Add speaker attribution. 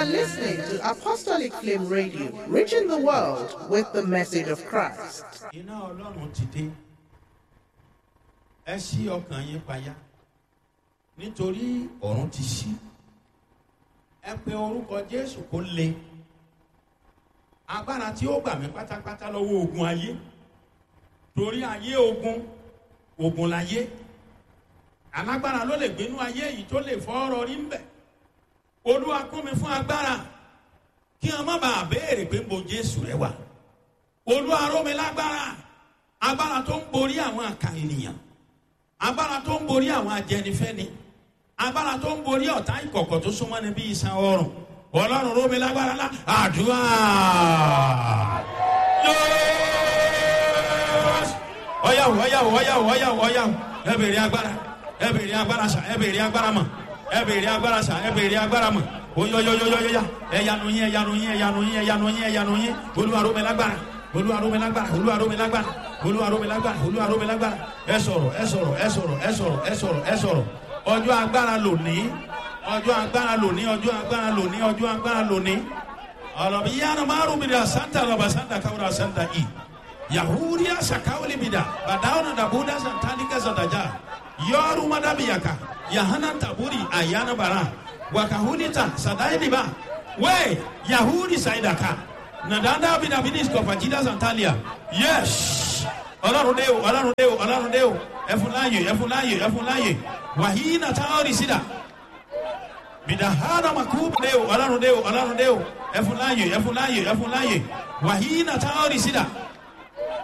Speaker 1: are listening to Apostolic Flame Radio, reaching the world with the message of Christ.
Speaker 2: iná ọlọ́run ti dé ẹ ṣí ọkàn yín payá nítorí ọ̀run ti ṣí ẹ pe orúkọ jésù kó le agbára tí ó gbà mí pátápátá lọ́wọ́ ogun ayé torí ayé ogun ogun láyé alágbára ló lè gbénú ayé yìí tó lè fọ́ ọ̀rọ̀ rí ń bẹ̀ olúwa kún mi fún agbára kí wọn má bàa béèrè pé mo jésù rẹ wà olúwa ró mi lágbára agbára tó ń borí àwọn àkà ènìyàn agbára tó ń borí àwọn ajẹnifẹni agbára tó ń borí ọ̀tá ìkọ̀kọ̀ tó súnmọ́ ni bí iṣan ọrùn ọlọ́run ró mi lágbára lá àdúrà ọyàwó ọyàwó ọyàwó ọyàwó ọyàwó ẹ bèrè agbára ẹ bèrè agbára sà ẹ bèrè agbára mọ ẹ bèrè agbára sà ẹ bèrè agbára mọ oyoyoyoyoya ẹyanu yín ẹyanu yín ẹyanu yín ẹyanu yín ẹyanu yín olúwa ró mi lágbára olúwa ró mi lágbára olúwa ró mi lágbára olúwa ró mi lágbára olúwa ró mi lágbára ẹ sọ̀rọ̀ ẹ sọ̀rọ̀ ẹ sọ̀rọ̀ ẹ sọ̀rọ̀ ẹ sọ̀rọ̀ ẹ sọ̀rọ̀ ọjọ́ agbára lòní ọjọ́ agbára lòní ọjọ́ agbára lòní ọjọ́ agbára lòní ọlọ́bi yánnà márùn mi dà santa lọ́ba santa káwọ́ra santa i yahudiya sakawuli mi dà badawuna dabuda santalika santaja yọọru madabiyaka yahana taburi ayana bara wakahunita sadaidiba we yahudi saidaka nadanda bidabidis kọfajida santalia yes ọlọ́run dé o ọlọ́run dé o ọlọ́run dé o ẹfun láàyè ẹfun láàyè ẹfun láàyè wàhíì nàta ọ̀rì sídà bidahana makubu dé o ọlọ́run dé o ọlọ́run dé o ẹfun láàyè ẹfun láàyè ẹfun láàyè wàhíì nàta ọ̀rì sídà